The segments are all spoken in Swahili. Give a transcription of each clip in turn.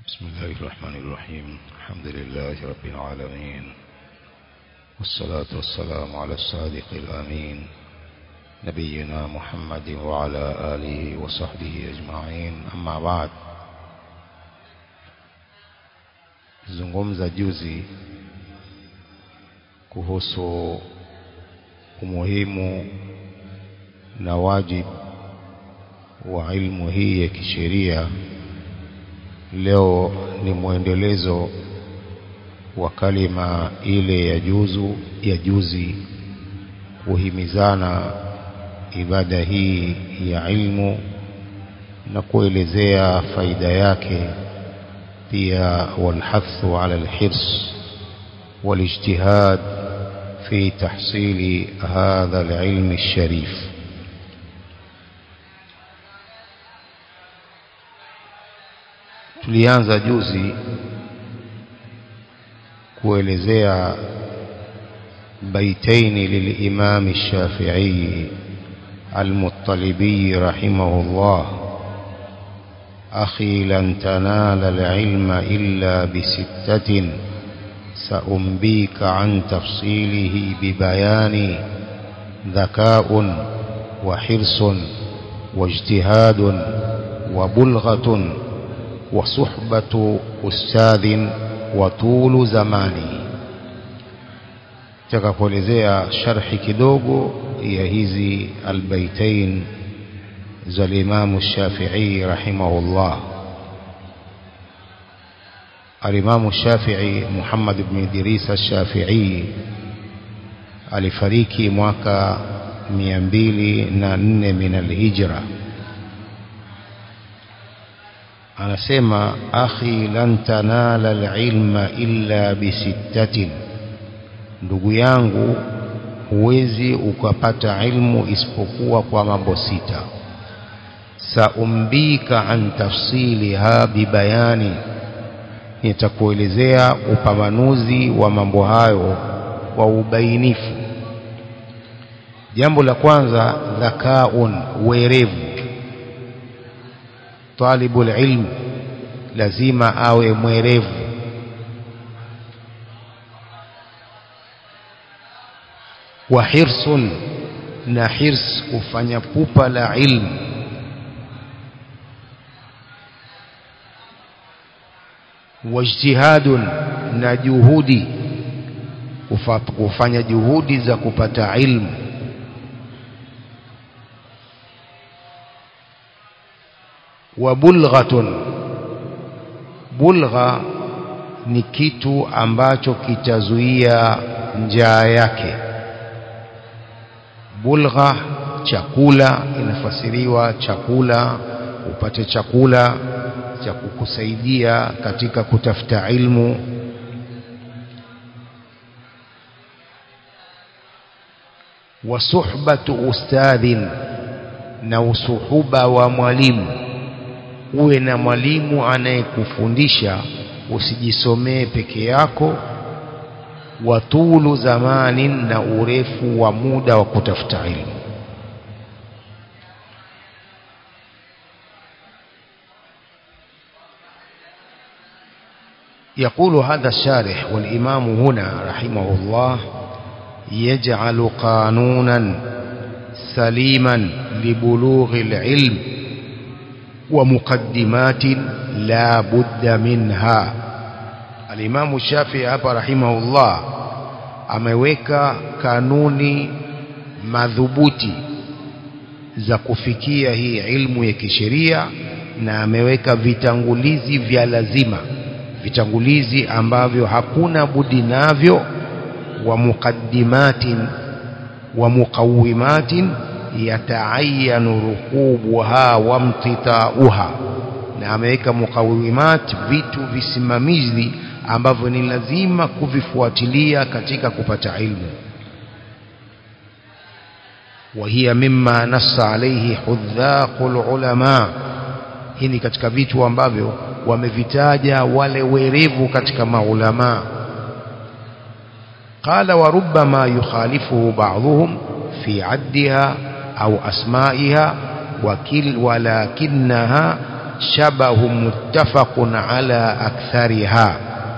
بسم الله الرحمن الرحيم الحمد لله رب العالمين والصلاة والسلام على الصادق الأمين نبينا محمد وعلى آله وصحبه أجمعين أما بعد zungumza juzi kuhusu umuhimu na wajibu wa ilmu hii ya kisheria leo ni mwendelezo wa kalima ile ya juzu ya juzi kuhimizana ibada hii ya ilmu na kuelezea faida yake pia walhathu ala alhirs والاجتهاد في تحصيل هذا العلم الشريف tulianza juzi kuelezea baitaini للإمام الشافعي المطلبي رحمه الله أخي لن تنال العلم إلا بستة سأنبيك عن تفصيله ببيان ذكاء وحرص واجتهاد وبلغة وصحبة أستاذ وطول زمانه takakuelezea sharhi kidogo ya hizi albaitain za limamu Shafi'i rahimahullah alimamu Shafi'i Muhammad ibn Idris al-Shafi'i alifariki mwaka 204 min al-hijra anasema akhi lan tanala alilma illa bisittatin ndugu yangu huwezi ukapata ilmu isipokuwa kwa mambo sita saumbika an tafsiliha bibayani nitakuelezea upambanuzi wa mambo hayo kwa ubainifu jambo la kwanza dhakaun werevu talibul ilm lazima awe mwerevu wa hirsun na hirs kufanya pupa la ilmu wajtihadun na juhudi kufanya juhudi za kupata ilmu wa bulghatun bulgha ni kitu ambacho kitazuia njaa yake bulgha chakula inafasiriwa chakula upate chakula cha kukusaidia katika kutafuta ilmu wa suhbatu ustadhin na usuhuba wa mwalimu uwe na mwalimu anayekufundisha usijisomee peke yako watulu zamanin na urefu wa muda wa kutafuta ilmu يقول هذا الشارح والإمام هنا رحمه الله يجعل قانونا سليما لبلوغ العلم ومقدمات لا بد منها الإمام الشافعي hapa rahimahullah ameweka kanuni madhubuti za kufikia hii ilmu ya kisheria na ameweka vitangulizi vya lazima vitangulizi ambavyo hakuna budi navyo wa muqaddimatin wa muqawimatin yataayanu rukubuha wa mtitauha na ameweka muqawimat vitu visimamizi ambavyo ni lazima kuvifuatilia katika kupata ilmu وهي مما نص عليه حذاق العلماء hii ni katika vitu ambavyo wamevitaja wale werevu katika maulama qala wa rubbama yukhalifuhu ba'dhum fi 'addiha au asma'iha wakil walakinaha شبه متفق على أكثرها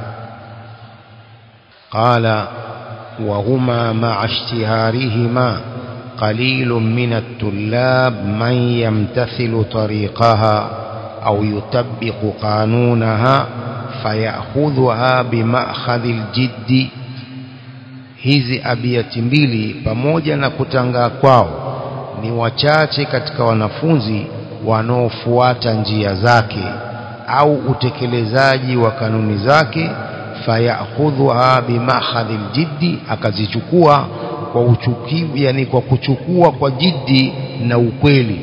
قال وهما مع اشتهارهما قليل من الطلاب من يمتثل طريقها أو يطبق قانونها فيأخذها بمأخذ الجد hizi abiati mbili pamoja na kutangaa kwao ni wachache katika wanafunzi wanaofuata njia zake au utekelezaji wa kanuni zake fayakhudhuha bimakhadhi ljiddi akazichukua kwa uchukivu yani kwa kuchukua kwa jiddi na ukweli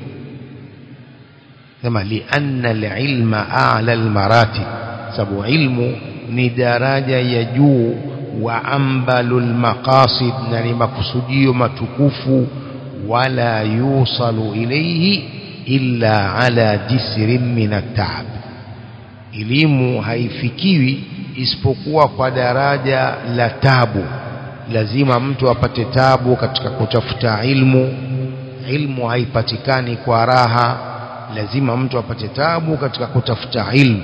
sema lianna alilma a'la almaratib sababu ilmu ni daraja ya juu wa ambalul maqasid na ni makusudio matukufu wala yusalu ilayhi illa ala jisrin min at-ta'ab elimu haifikiwi isipokuwa kwa daraja la tabu lazima mtu apate tabu katika kutafuta ilmu ilmu haipatikani kwa raha lazima mtu apate tabu katika kutafuta ilmu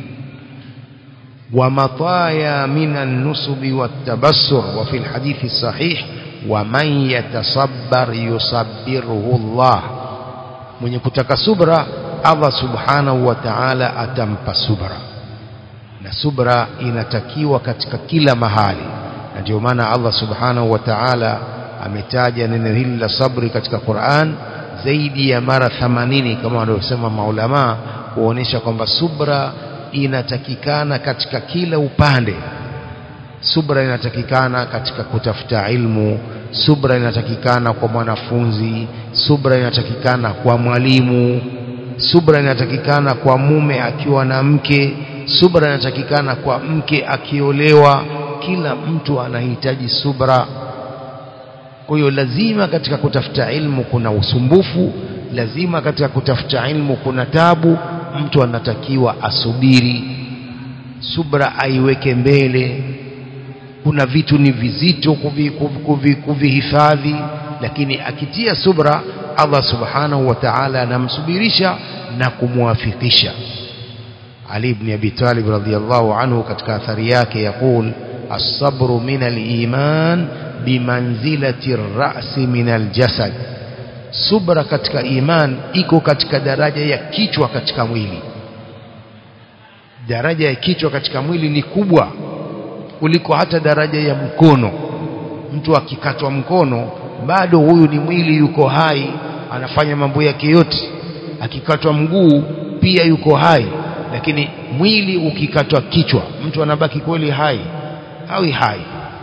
ومطايا من النصب والتبسر وفي الحديث الصحيح ومن يتصبر يصبره الله من يكتك صبرا الله سبحانه وتعالى أتمپ صبرا na subra inatakiwa katika kila mahali na ndio maana Allah subhanahu wa ta'ala ametaja neno hili la sabri katika Qur'an zaidi ya mara 80 kama wanavyosema maulama kuonesha kwamba subra inatakikana katika kila upande subra inatakikana katika kutafuta ilmu subra inatakikana kwa mwanafunzi subra inatakikana kwa mwalimu subra inatakikana kwa mume akiwa na mke subra inatakikana kwa mke akiolewa kila mtu anahitaji subra kwa hiyo lazima katika kutafuta ilmu kuna usumbufu lazima katika kutafuta ilmu kuna tabu mtu anatakiwa asubiri subra aiweke mbele kuna vitu ni vizito kuvihifadhi kuvi, kuvi, kuvi lakini akitia subra Allah subhanahu wa ta'ala anamsubirisha na kumwafikisha Ali ibn Abi Talib radhiyallahu anhu katika athari yake yakul as-sabru min al-iman bimanzilati ar-ra'si min al-jasad subra katika iman iko katika daraja ya kichwa katika mwili daraja ya kichwa katika mwili ni kubwa kuliko hata daraja ya mkono mtu akikatwa mkono bado huyu ni mwili yuko hai anafanya mambo yake yote akikatwa mguu pia yuko hai lakini mwili ukikatwa kichwa mtu anabaki kweli hai hawi hai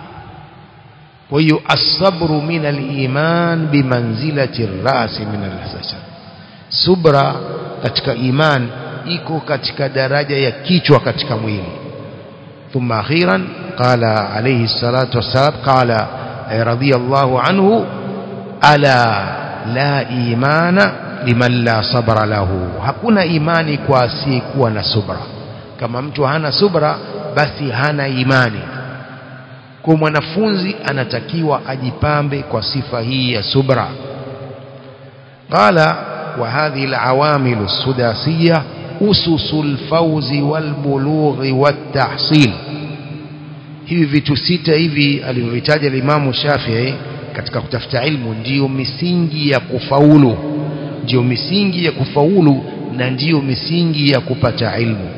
kwa hiyo asabru min aliman bimanzilati rasi min alhasad subra katika iman iko katika daraja ya kichwa katika mwili ثم أخيرا قال عليه الصلاة والسلام قال رضي الله عنه ألا لا إيمان liman la sabra lahu hakuna imani kwa asiyekuwa na subra kama mtu hana subra basi hana imani kwa mwanafunzi anatakiwa ajipambe kwa sifa hii ya subra qala wa hadhihi alawamil as-sudasiyya ususul fawzi wal bulughi wat tahsil hivi vitu sita hivi alivyovitaja Imam Shafi'i katika kutafuta ilmu ndiyo misingi ya kufaulu ndiyo misingi ya kufaulu na ndiyo misingi ya kupata ilmu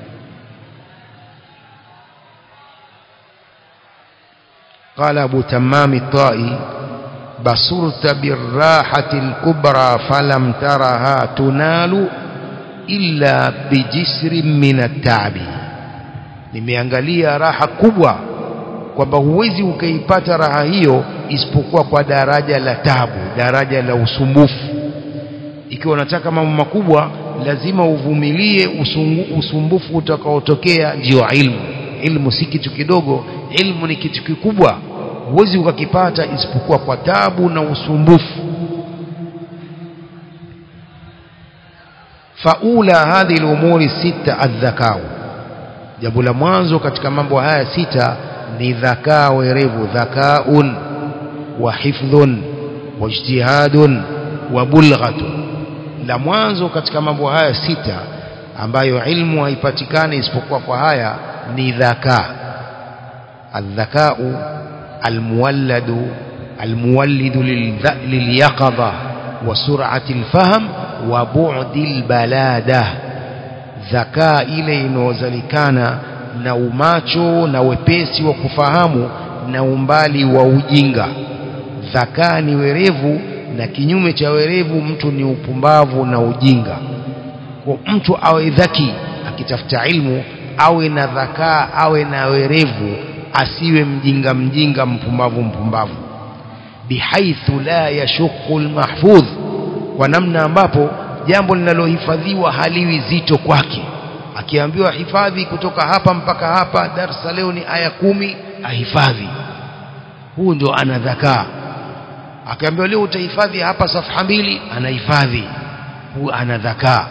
قال أبو تمام الطائي بصرت بالراحة الكبرى فلم ترها تنال إلا بجسر من التعب nimeangalia raha kubwa kwamba huwezi ukaipata raha hiyo isipokuwa kwa daraja la tabu daraja la usumbufu ikiwa unataka mambo makubwa lazima uvumilie usungu, usumbufu utakaotokea ndio ilmu ilmu si kitu kidogo ilmu ni kitu kikubwa huwezi ukakipata isipokuwa kwa tabu na usumbufu faula hadhi lumuri sita aldhakau jambo la mwanzo katika mambo haya sita ni dhakaa werevu dhakaun wa hifdhun wa ijtihadun wa bulghatun la mwanzo katika mambo haya sita ambayo ilmu haipatikani isipokuwa kwa haya ni dhaka الذكاء المولد المولد لليقظة وسرعة الفهم وبعد البلادة ذكاء ile inayozalikana na umacho na wepesi wa kufahamu na umbali wa ujinga dhakaa ni werevu na kinyume cha werevu mtu ni upumbavu na ujinga kwa mtu awe dhaki akitafuta ilmu awe na dhakaa awe na werevu asiwe mjinga mjinga mpumbavu mpumbavu bihaithu la yashuqu almahfudh kwa namna ambapo jambo linalohifadhiwa haliwi zito kwake akiambiwa hifadhi kutoka hapa mpaka hapa darsa leo ni aya kumi ahifadhi huu ndio ana dhakaa akiambiwa leo utahifadhi hapa safha mbili anahifadhi huu ana dhakaa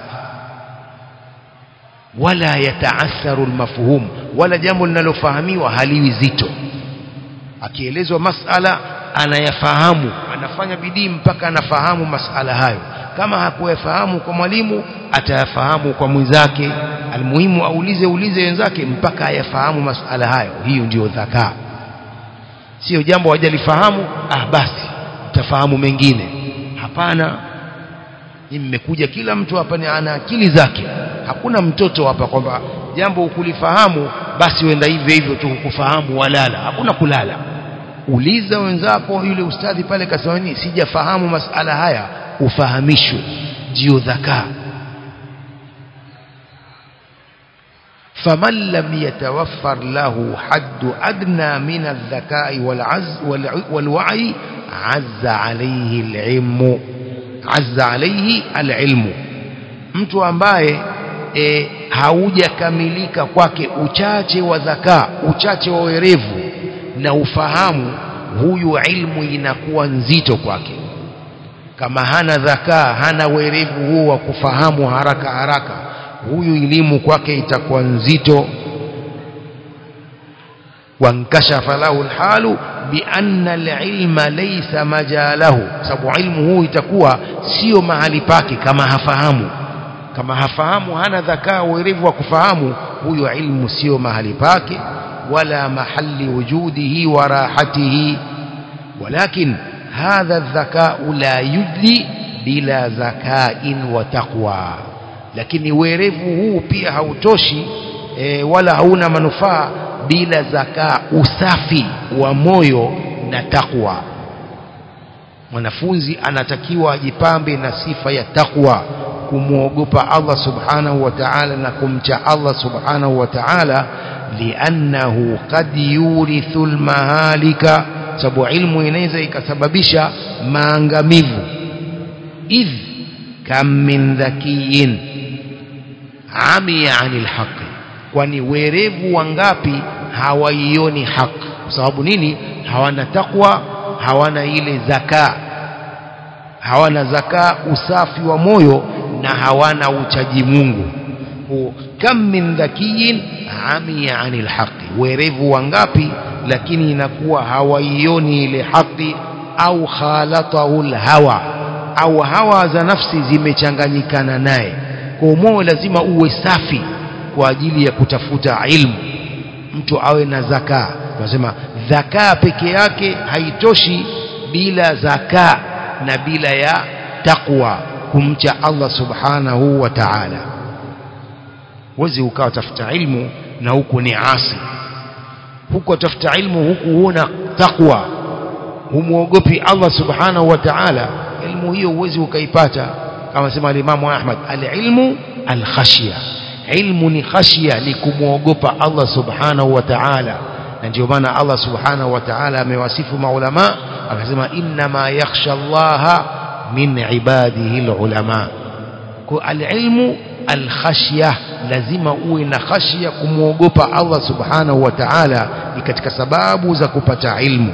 wala yataatharu almafhum wala jambo linalofahamiwa haliwi zito akielezwa masala anayafahamu anafanya bidii mpaka anafahamu masala hayo kama hakuyafahamu kwa mwalimu atayafahamu kwa mwenzake almuhimu aulize ulize wenzake mpaka ayafahamu masala hayo hiyo ndiyo dhakaa sio jambo hajalifahamu ah basi utafahamu mengine hapana mmekuja kila mtu hapa ni ana akili zake hakuna mtoto hapa kwamba jambo ukulifahamu basi wenda hivyo hivyo tu kufahamu walala hakuna kulala uliza wenzako yule ustadhi pale kasema nini sijafahamu masala haya ufahamishwe ndio dhakaa فمن لم يتوفر له حد أدنى من الذكاء والعز والوعي عز عليه العلم عز عليه العلم mtu ambaye e, haujakamilika kwake uchache wa dhakaa uchache wa werevu na ufahamu huyu ilmu inakuwa nzito kwake kama hana dhakaa hana werevu huo wa kufahamu haraka haraka huyu elimu kwake itakuwa nzito wankashafa lahu alhalu bianna alilma laysa majalahu sababu ilmu huu itakuwa sio mahali pake kama hafahamu kama hafahamu hana dhakaa werevu wa kufahamu huyo ilmu sio mahali pake wala mahali wujudihi wa rahatihi walakin hadha الذكاء لا يجلي bila zakain wa taqwa lakini werevu huu pia hautoshi e, wala hauna manufaa bila zakaa usafi wa moyo na takwa mwanafunzi anatakiwa ajipambe na sifa ya takwa kumwogopa Allah subhanahu wa ta'ala na kumcha Allah subhanahu wa ta'ala liannahu qad yurithu almahalika sababu ilmu inaweza ikasababisha maangamivu idh kam min dhakiyin amiya anil haqi kwani werevu wangapi hawaioni haki kwa sababu nini hawana takwa hawana ile zaka hawana zaka usafi wa moyo na hawana uchaji Mungu kam min dhakiyin amiya anil haqi werevu wangapi lakini inakuwa hawaioni ile haki au khalatahu hawa au hawa za nafsi zimechanganyikana naye kwa moyo lazima uwe safi kwa ajili ya kutafuta ilmu mtu awe na zaka tunasema zaka peke yake haitoshi bila zaka na bila ya taqwa kumcha Allah subhanahu wa ta'ala wezi ukawa tafuta ilmu na huku ni asi huku tafuta ilmu huku huna taqwa humuogopi Allah subhanahu wa ta'ala ilmu hiyo uwezi ukaipata kama sema alimamu Ahmad alilmu alkhashya ilmu ni khashya ni kumwogopa Allah subhanahu wa ta'ala na ndio maana Allah subhanahu wa ta'ala amewasifu maulama akasema inma yakhsha Allah min ibadihi alulama kwa alilmu alkhashya lazima uwe na khashya kumwogopa Allah subhanahu wa ta'ala ni katika sababu za kupata ilmu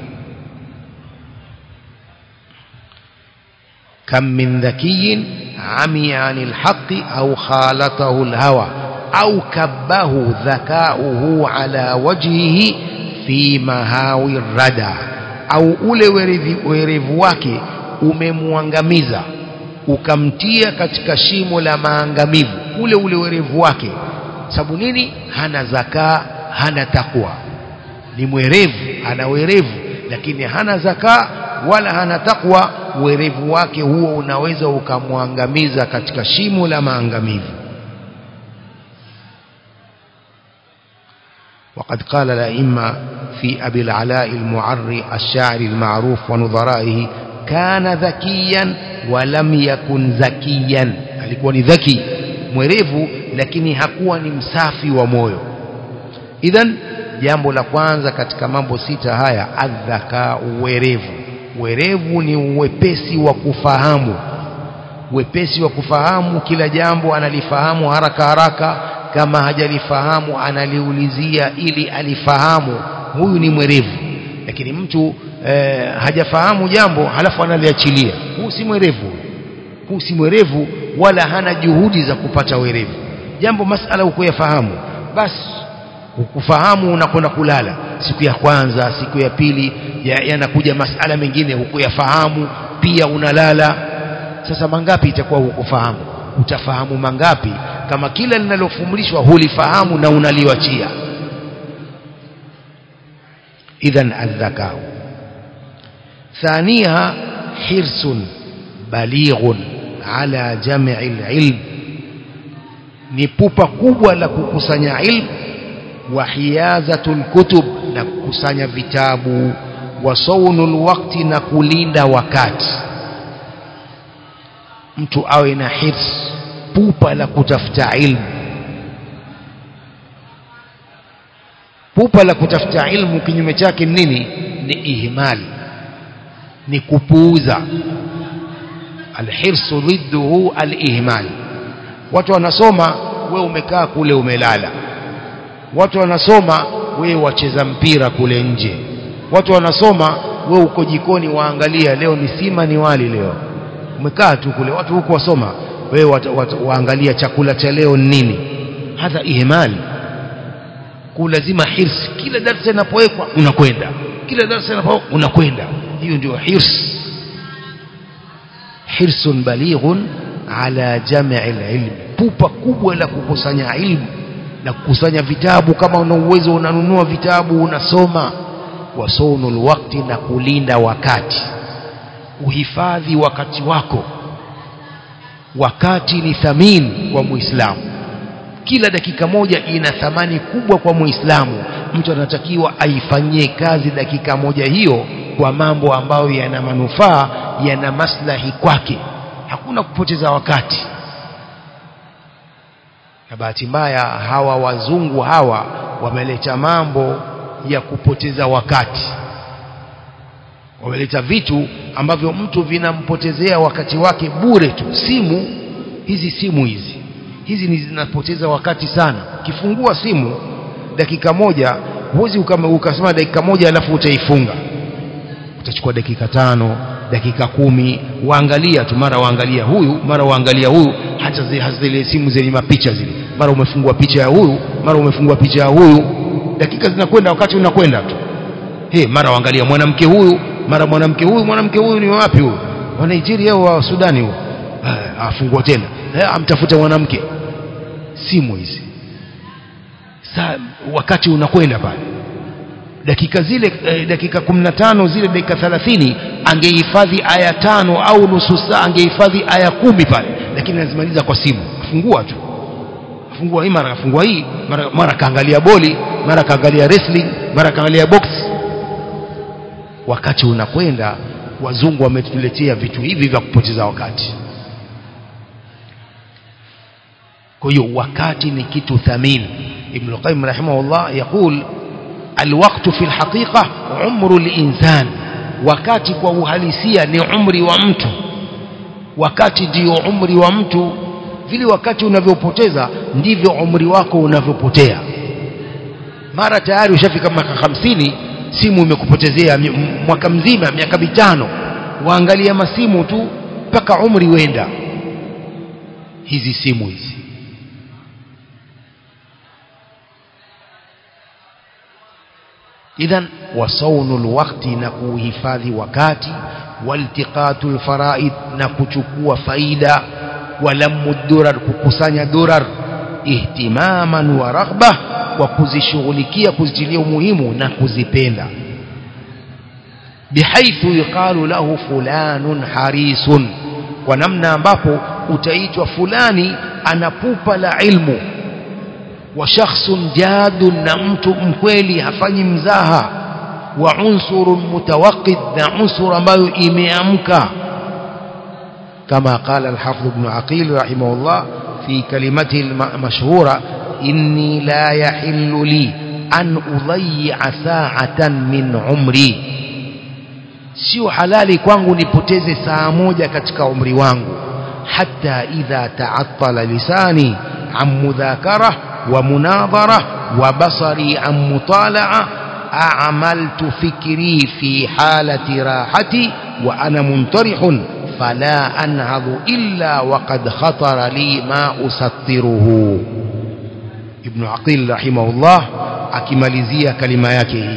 كم من ذكي عمي عن الحق أو خالطه الهوى أو كبه ذكاؤه على وجهه في مهاوي الردى أو ule werevu wake umemwangamiza ukamtia katika shimo la maangamivu ule ule werevu wake sababu nini hana zakaa hana takwa ni mwerevu ana werevu lakini hana zakaa wala hana takwa werevu wake huo unaweza ukamwangamiza katika shimo la maangamivu وقد قال الأئمة في أبي العلاء المعري الشاعر المعروف ونظرائه كان ذكيا ولم يكن ذكيا alikuwa ni dhaki mwerevu lakini hakuwa ni msafi wa moyo idhan jambo la kwanza katika mambo sita haya adhaka uwerevu werevu ni uwepesi wa kufahamu wepesi wa kufahamu kila jambo analifahamu haraka haraka kama hajalifahamu analiulizia ili alifahamu huyu ni mwerevu lakini mtu eh, hajafahamu jambo halafu analiachilia huu si mwerevu huu si mwerevu wala hana juhudi za kupata werevu jambo masala ukuyafahamu basi ukufahamu unakwenda kulala siku ya kwanza siku ya pili yanakuja ya masala mengine hukuyafahamu pia unalala sasa mangapi itakuwa hukufahamu utafahamu mangapi kama kila linalofumulishwa hulifahamu na unaliwachia idhan adhakau ثانيها حرص بليغ على جمع العلم ni pupa kubwa la kukusanya ilmu wa hiyazatul kutub na kukusanya vitabu wa saunul wakti na kulinda wakati mtu awe na hirs pupa la kutafuta ilmu pupa la kutafuta ilmu kinyume chake nini ni ihmali ni kupuuza alhirsu dhidduhu alihmal watu wanasoma we umekaa kule umelala watu wanasoma we wacheza mpira kule nje watu wanasoma we uko jikoni waangalia leo ni sima ni wali leo umekaa tu kule watu huko wasoma wewe waangalia chakula cha leo nini hadha ihmali kulazima hirsi kila darasa inapowekwa unakwenda kila darasa inapowekwa unakwenda hiyo ndio hirs hirsun balighun ala jam'i alilm pupa kubwa la kukusanya ilmu na kukusanya vitabu kama una uwezo unanunua vitabu unasoma wasunul wakti na kulinda wakati uhifadhi wakati wako wakati ni thamini kwa muislamu kila dakika moja ina thamani kubwa kwa muislamu mtu anatakiwa aifanyie kazi dakika moja hiyo kwa mambo ambayo yana manufaa yana maslahi kwake hakuna kupoteza wakati na bahati mbaya hawa wazungu hawa wameleta mambo ya kupoteza wakati wameleta vitu ambavyo mtu vinampotezea wakati wake bure tu simu hizi simu hizi hizi ni zinapoteza wakati sana ukifungua simu dakika moja huwezi ukasema dakika moja alafu utaifunga utachukua dakika tano dakika kumi waangalia tu mara waangalia huyu mara waangalia huyu hata zile simu zenye mapicha zile mara umefungua picha ya huyu mara umefungua picha ya huyu dakika zinakwenda wakati unakwenda tu hey, mara waangalia mwanamke huyu mara mwanamke huyu mwanamke huyu ni wapi huyu wa Nigeria au wa Sudani huyu afungua tena amtafuta mwanamke simu hizi saa wakati unakwenda pale dakika zile eh, dakika 15 zile dakika 30 angehifadhi aya tano au nusu saa angehifadhi aya kumi pale lakini anazimaliza kwa simu afungua tu afungua hii mara afungua hii mara, mara kaangalia boli mara kaangalia wrestling mara kaangalia box wakati unakwenda wazungu wametuletea vitu hivi vya kupoteza wakati kwa hiyo wakati ni kitu thamini ibn al-qayyim rahimahullah yaqul الوقت في الحقيقة عمر الإنسان wakati kwa uhalisia ni umri wa mtu wakati ndio umri wa mtu vile wakati unavyopoteza ndivyo umri wako unavyopotea mara tayari ushafika miaka hamsini simu imekupotezea mwaka mzima miaka mitano waangalia masimu tu mpaka umri wenda hizi simu hizi idhan wasaunu lwakti na kuhifadhi wakati والتقاط الفرائد نكتكوا فايدة ولم الدرر ككسانيا درر اهتماما ورغبة وكزشغلكيا كزجليا مهم نكزبيندا بحيث يقال له فلان حريص ونمنا ambapo utaitwa fulani ana pupa la ilmu wa shakhsun jadun na mtu mkweli hafanyi mzaha wa unsurun mutawaqqid na unsur ambayo imeamka kama qala al-hafidh ibn aqil rahimahullah fi kalimatihi al-mashhura inni la yahillu li an udayya sa'atan min umri sio halali kwangu nipoteze saa moja katika umri wangu hatta idha ta'attala lisani an mudhakara wa munadhara wa basari an mutala'a a'maltu fikri fi halati rahati wa ana muntarihun fala anhadhu illa waqad khatara li ma usattiruhu ibn aqil rahimahullah akimalizia kalima yake hii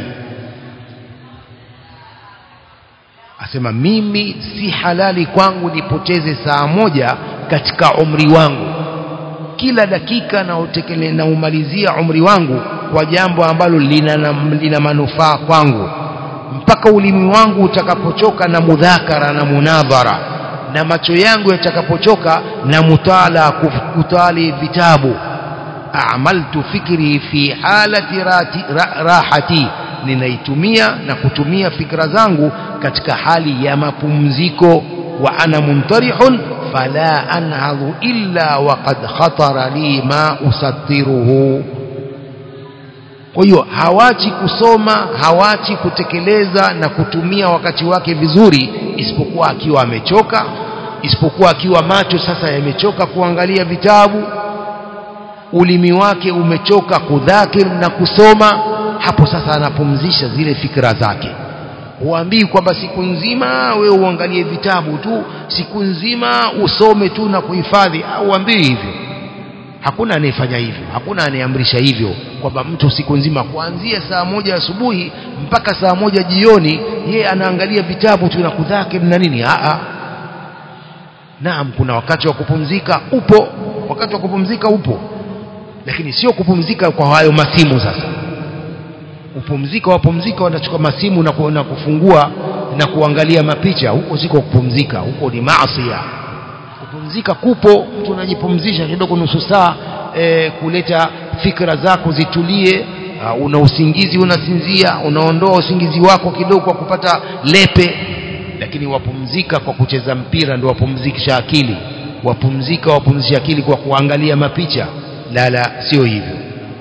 asema mimi si halali kwangu nipoteze saa moja katika umri wangu kila dakika na utekele na umalizia umri wangu kwa jambo ambalo lina, lina manufaa kwangu mpaka ulimi wangu utakapochoka na mudhakara na munadhara na macho yangu yatakapochoka na mutala kutali vitabu a'maltu fikri fi halati rati, ra, rahati ninaitumia na kutumia fikra zangu katika hali ya mapumziko wa ana muntarihun fala anhadhu illa waqad khatara li ma usattiruhu kwa hiyo hawachi kusoma hawachi kutekeleza na kutumia wakati wake vizuri isipokuwa akiwa amechoka isipokuwa akiwa macho sasa yamechoka kuangalia vitabu ulimi wake umechoka kudhakir na kusoma hapo sasa anapumzisha zile fikra zake huambii kwamba siku nzima wewe uangalie vitabu tu siku nzima usome tu na kuhifadhi huambii hivyo hakuna anayefanya hivyo hakuna anayeamrisha hivyo kwamba mtu siku nzima kuanzia saa moja asubuhi mpaka saa moja jioni ye anaangalia vitabu tu na kudhakir na nini Aa. naam kuna wakati wa kupumzika upo wakati wa kupumzika upo lakini sio kupumzika kwa hayo masimu sasa upumzika wapumzika wanachukua masimu na, ku, na kufungua na kuangalia mapicha huko siko kupumzika huko ni maasiya kupumzika kupo mtu anajipumzisha kidogo nusu saa e, kuleta fikra zako zitulie uh, una usingizi unasinzia unaondoa usingizi wako kidogo kwa kupata lepe lakini wapumzika kwa kucheza mpira ndio wapumzikisha akili wapumzika wapumzisha akili kwa kuangalia mapicha la la sio hivyo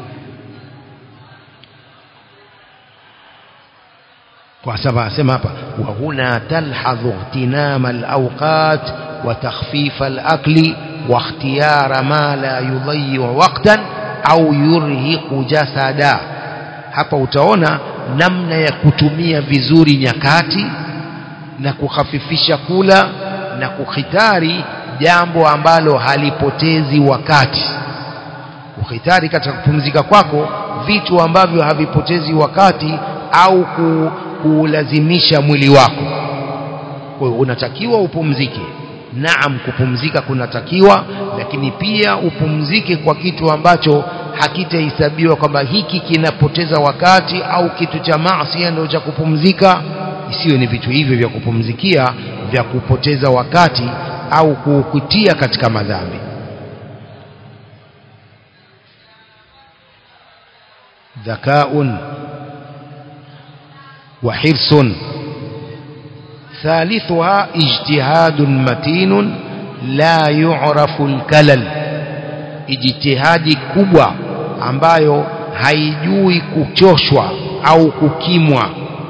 kwa sababu asema hapa wa huna talhadhu ihtinama alawqat wa takhfif alakli wa ikhtiyara ma la yudayyi waqtan au yurhiqu jasada hapa utaona namna ya kutumia vizuri nyakati na kukhafifisha kula na kukhitari jambo ambalo halipotezi wakati ukhitari katika kupumzika kwako vitu ambavyo havipotezi wakati au ku, kuulazimisha mwili wako kwa hiyo unatakiwa upumzike naam kupumzika kunatakiwa lakini pia upumzike kwa kitu ambacho hakitahesabiwa kwamba hiki kinapoteza wakati au kitu cha maasi ndio cha kupumzika isiwe ni vitu hivyo vya kupumzikia vya kupoteza wakati au kukutia katika madhambi ذكاء وحرص ثالثها اجتهاد متين لا يعرف الكلل اجتهاد kubwa ambayo haijui kuchoshwa au kukimwa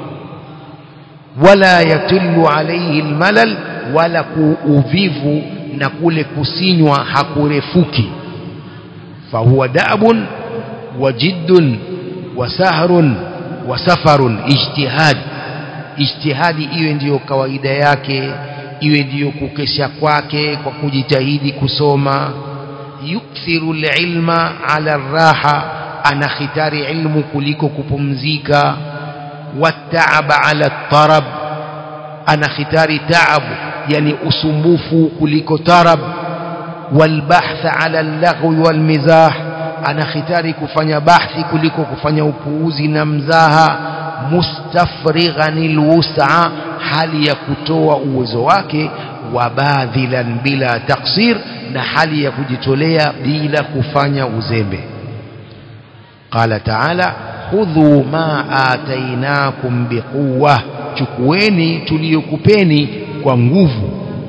wala yatillu alayhi almalal wala kuuvivu na kule kusinywa hakurefuki fahuwa dabun wa jiddun wa sahrun wa safarun ijtihad ijtihadi iwe ndiyo kawaida yake iwe ndiyo kukesha kwake kwa kujitahidi kusoma yukthiru ilma ala raha anakhitari ilmu kuliko kupumzika wataaba ala tarab ana khitari taabu yani usumbufu kuliko tarab والبحث على اللغو والمزاح ana khitari kufanya bahthi kuliko kufanya upuuzi na mzaha mustafrighan alwus'a hali ya kutoa uwezo wake wa badhilan bila taksir na hali ya kujitolea bila kufanya uzembe qala ta'ala khudhu ma atainakum biquwwa chukueni tuliyokupeni kwa nguvu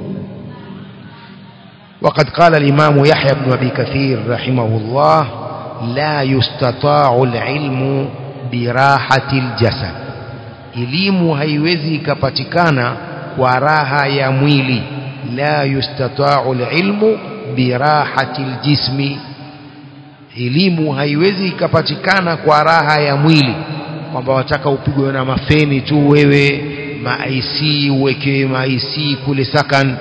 وقد قال الإمام يحيى بن أبي كثير رحمه الله لا يستطاع العلم براحة الجسد elimu haiwezi ikapatikana kwa raha ya mwili la yustata'u alilmu birahati aljismi elimu haiwezi ikapatikana kwa raha ya mwili kwamba wataka upigwe na mafeni tu wewe ma IC uwekewe ma IC kule sakan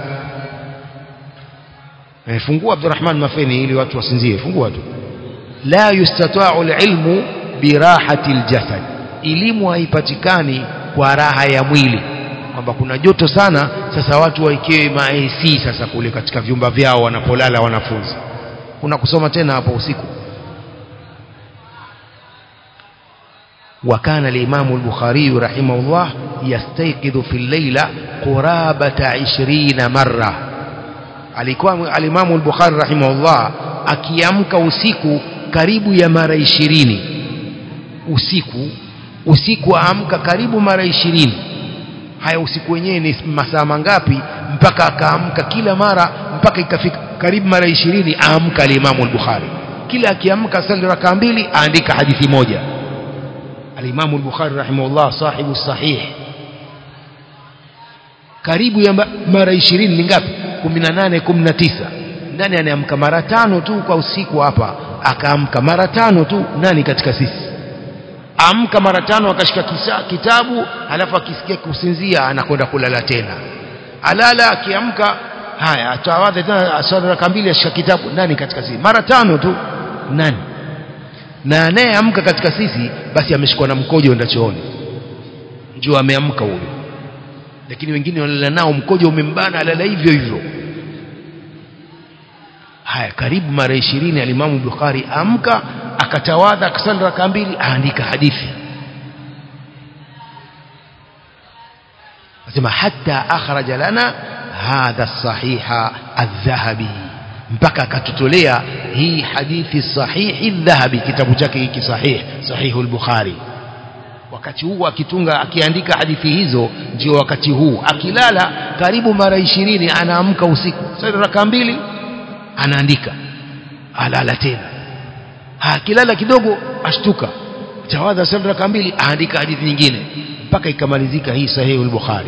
eh, fungua Abdurrahman mafeni ili watu wasinzie fungua tu la yustata'u alilmu birahati aljasad elimu haipatikani kwa raha ya mwili kwamba kuna joto sana sasa watu waikewe ma AC sasa kule katika vyumba vyao wanapolala wanafunzi kuna kusoma tena hapo usiku وكان الإمام البخاري رحمه الله يستيقظ في الليلة قرابة عشرين مرة alikuwa alimamu al-Bukhari rahimahullah akiamka usiku karibu ya mara ishirini usiku usiku aamka karibu mara ishirini haya usiku wenyewe ni masaa mangapi mpaka akaamka kila mara mpaka ikafika karibu mara ishirini aamka alimamu al-Bukhari kila akiamka sali raka mbili aandika hadithi moja alimamu al-Bukhari rahimahullah sahibu sahih karibu ya mara ishirini ni ngapi 18 19 ndani anaamka mara tano tu kwa usiku hapa akaamka mara tano tu nani katika sisi amka mara tano akashika kisa, kitabu alafu akisikia kusinzia anakwenda kulala tena alala akiamka haya atawadha tena aswali raka mbili ashika kitabu nani katika sisi mara tano tu nani na anayeamka katika sisi basi ameshikwa na mkojo enda chooni njoo ameamka huyo lakini wengine walala nao mkojo umembana alala hivyo hivyo haya karibu mara ishirini alimamu Bukhari amka akatawadha akasali raka mbili aandika hadithi asema hatta akhraja lana hadha sahiha adh-dhahabi mpaka akatutolea hii hadithi sahihi adh-dhahabi kitabu chake hiki sahih sahihu al-bukhari wakati huu akitunga akiandika hadithi hizo ndio wakati huu akilala karibu mara ishirini anaamka usiku sasa raka mbili anaandika alala tena akilala kidogo ashtuka tawadha sala raka mbili aandika hadithi nyingine mpaka ikamalizika hii sahihi al-bukhari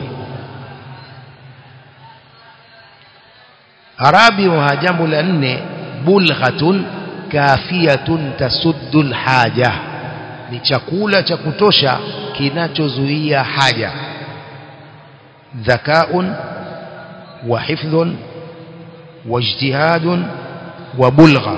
arabi wa jambo la nne bulghatun kafiyatun tasuddu al-haja ni chakula cha kutosha kinachozuia haja dhakaun wa hifdhun wa ijtihadun wa bulgha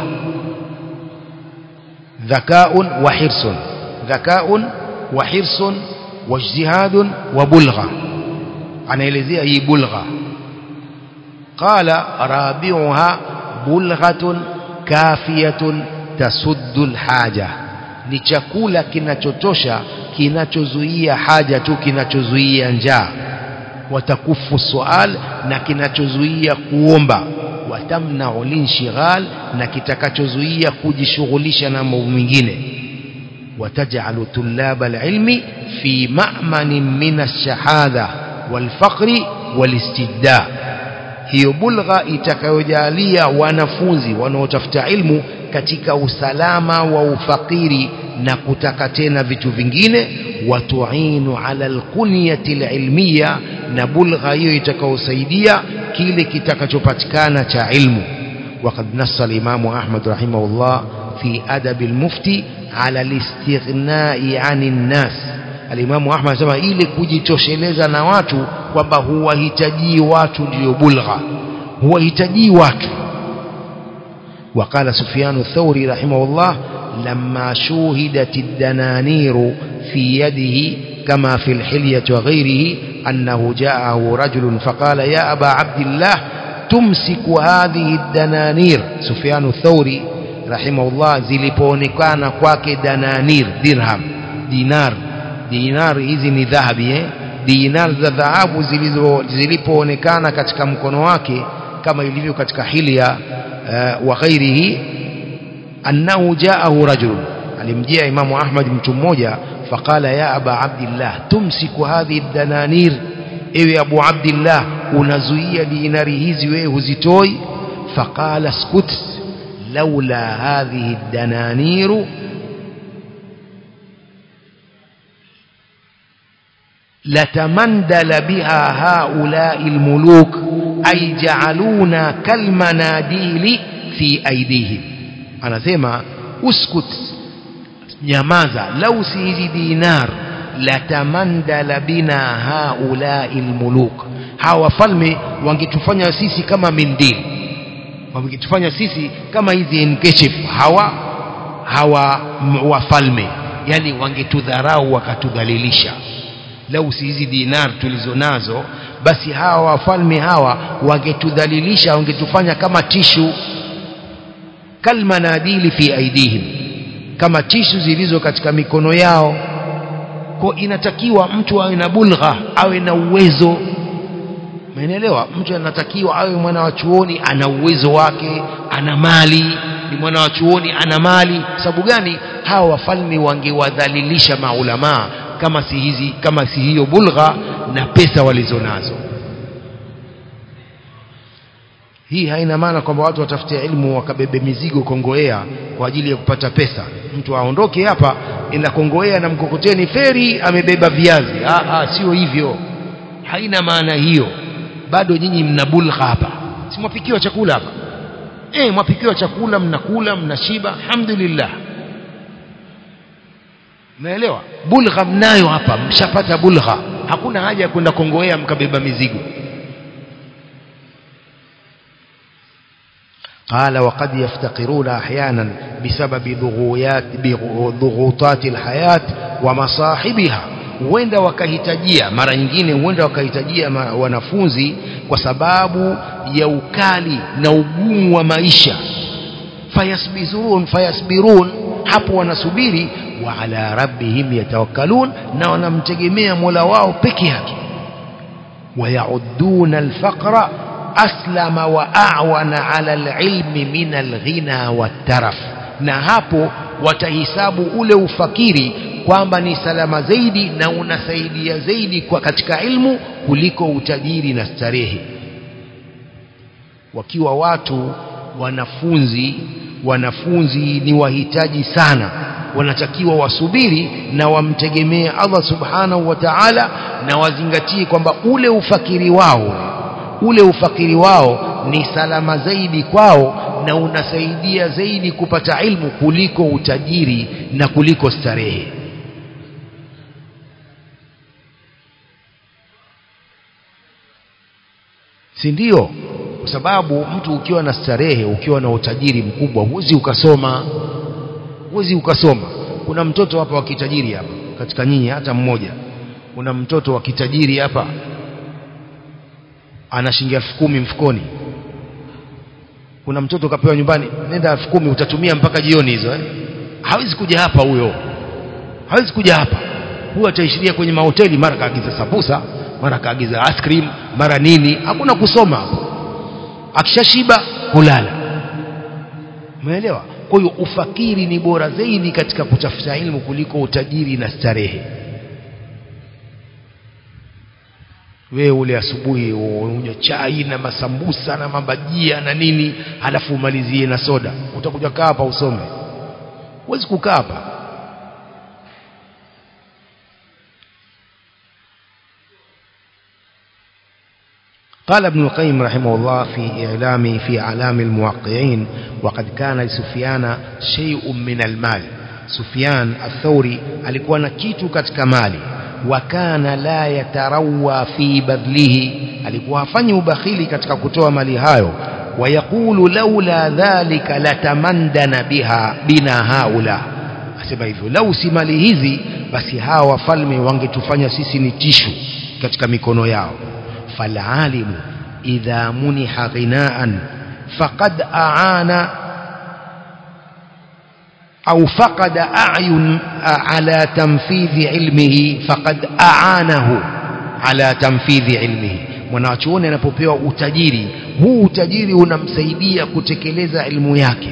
dhakaun wa hirsun dhakaun wa hirsun wa ijtihadun wa bulgha anaelezea hii bulgha qala rabi'uha bulghatun kafiyatun tasuddu alhaja ni chakula kinachotosha kinachozuia haja tu kinachozuia njaa watakufu sual na kinachozuia kuomba watamnau linshighal na kitakachozuia kujishughulisha na mambo mengine watajalu tulaba alilmi fi ma'manin min ash-shahada walfaqri walistidda hiyo bulgha itakayojalia wanafunzi wanaotafuta ilmu katika usalama wa ufakiri na kutaka tena vitu vingine watuinu ala alkunyati alilmiya na bulgha hiyo itakayosaidia kile kitakachopatikana cha ilmu وقد نص الإمام أحمد رحمه الله في أدب المفتي على الاستغناء عن الناس الإمام أحمد سمع إلي kujitosheleza na watu kwamba huwahitaji watu ndio bulgha huwahitaji watu وقال سفيان الثوري رحمه الله لما شوهدت الدنانير في يده كما في الحلية وغيره أنه جاءه رجل فقال يا أبا عبد الله تمسك هذه الدنانير سفيان الثوري رحمه الله zilipoonekana kwake dananir dirham dinar dinar hizi ni dhahabi eh? dinar za dhahabu zilipoonekana katika mkono wake kama ilivyo katika hilya uh, wa ghairihi annahu jaahu rajul alimjia imamu ahmad mtu mmoja faqala ya aba abdillah tumsiku hadhihi dananir ewe abu abdillah unazuia dinari hizi wewe huzitoi faqala skut laula hadhihi dananiru لتمندل بها هؤلاء الملوك أي جعلونا كالمناديل في أيديهم أنا سيما اسكت nyamaza lau si hizi dinar latamandala bina haulai lmuluk hawa wafalme wangetufanya sisi kama mindili wangetufanya sisi kama hizi nkeshef hawa hawa wafalme yani wangetudharau wakatudhalilisha lau si hizi dinar tulizo nazo basi hawa wafalme hawa wangetudhalilisha wangetufanya kama tishu kalmanadili fi aidihim kama tishu zilizo katika mikono yao kwa inatakiwa mtu awe na bulgha awe na uwezo umeelewa mtu anatakiwa awe mwana wa chuoni ana uwezo wake ana mali ni mwana wa chuoni ana mali sababu gani hawa wafalme wangewadhalilisha maulamaa kama si hizi kama si hiyo bulgha na pesa walizonazo hii haina maana kwamba watu watafute ilmu wakabebe mizigo kongoea kwa ajili ya kupata pesa mtu aondoke hapa enda kongoea na mkokoteni feri amebeba viazi ah, ah, sio hivyo haina maana hiyo bado nyinyi mna bulgha hapa si mwapikiwa chakula hapa eh mwapikiwa chakula mnakula mnashiba alhamdulillah Umeelewa? Bulgha mnayo hapa, mshapata bulgha. Hakuna haja ya kwenda kongoea mkabeba mizigo. قال وقد يفتقرون احيانا بسبب ضغويات ضغوطات الحياة ومصاحبها huenda wakahitajia mara nyingine huenda wakahitajia wanafunzi kwa sababu ya ukali na ugumu wa maisha fayasbirun fayasbirun hapo wanasubiri wa ala rabbihim yatawakkalun na wanamtegemea Mola wao peke yake wayauduna alfaqra aslama wa a'wana ala alilmi min alghina wataraf na hapo watahisabu ule ufakiri kwamba ni salama zaidi na unasaidia zaidi kwa katika ilmu kuliko utajiri na starehe wakiwa watu wanafunzi wanafunzi ni wahitaji sana wanatakiwa wasubiri na wamtegemee Allah subhanahu wa ta'ala na wazingatie kwamba ule ufakiri wao ule ufakiri wao ni salama zaidi kwao na unasaidia zaidi kupata ilmu kuliko utajiri na kuliko starehe si ndio kwa sababu mtu ukiwa na starehe ukiwa na utajiri mkubwa huwezi ukasoma huwezi ukasoma kuna mtoto hapa wa kitajiri hapa katika nyinyi hata mmoja kuna mtoto wa kitajiri hapa ana shilingi elfu kumi mfukoni kuna mtoto kapewa nyumbani nenda elfu kumi utatumia mpaka jioni hizo eh? hawezi kuja hapa huyo hawezi kuja hapa huyo ataishiria kwenye mahoteli mara kaagiza sabusa mara kaagiza ice cream mara nini hakuna kusoma hapo akishashiba kulala umeelewa kwa hiyo ufakiri ni bora zaidi katika kutafuta ilmu kuliko utajiri na starehe wewe ule asubuhi unywe chai na masambusa na mabajia na nini halafu umalizie na soda utakuja kaa hapa usome huwezi kukaa hapa قال ابن القيم رحمه الله في إعلام في أعلام الموقعين وقد كان لسفيان شيء من المال سفيان الثوري alikuwa na kitu katika mali wakana la yatarawa fi badlihi alikuwa hafanyi ubakhili katika kutoa mali hayo wayaqulu laula dhalika latamandana biha bina haula asema hivyo lau si mali hizi basi hawa wafalme wangetufanya sisi ni tishu katika mikono yao falalimu idha muniha ghinaan faqad aana au faqada a'yun ala tanfidhi ilmihi faqad aanahu ala tanfidhi ilmihi mwanachuoni anapopewa utajiri huu utajiri unamsaidia kutekeleza ilmu yake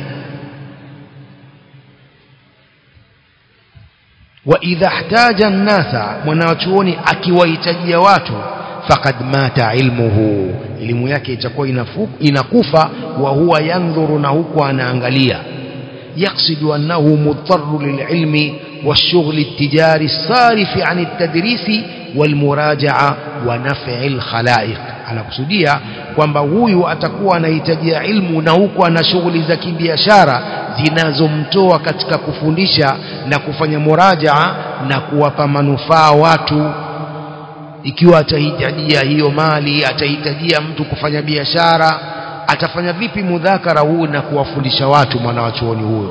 wa idha ihtaja an-nasa mwanachuoni akiwahitajia watu faqad mata ilmuhu elimu yake itakuwa inakufa wa huwa yandhuru na huko anaangalia يقصد أنه مضطر للعلم والشغل التجاري الصارف عن التدريس والمراجعة ونفع الخلائق anakusudia kwamba huyu atakuwa anahitajia ilmu na huko ana shughuli za kibiashara zinazomtoa katika kufundisha na kufanya murajaa na kuwapa manufaa watu ikiwa atahitajia hiyo mali atahitajia mtu kufanya biashara atafanya vipi mudhakara huu na kuwafundisha watu mwanawachuoni huyo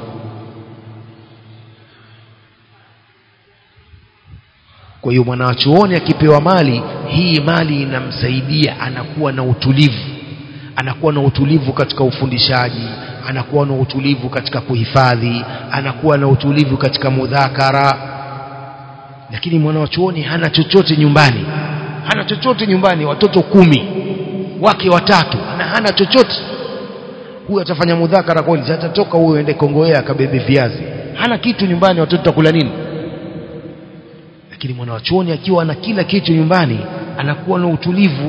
kwa hiyo mwanawachuoni akipewa mali hii mali inamsaidia anakuwa na utulivu anakuwa na utulivu katika ufundishaji anakuwa na utulivu katika kuhifadhi anakuwa na utulivu katika mudhakara lakini mwanawachuoni hana chochote nyumbani hana chochote nyumbani watoto kumi wake watatu na hana chochote huyu atafanya mudhakara kweli atatoka huyo ende kongoea akabebe viazi hana kitu nyumbani watoto takula nini lakini mwanawachuoni akiwa na kila kitu nyumbani anakuwa na utulivu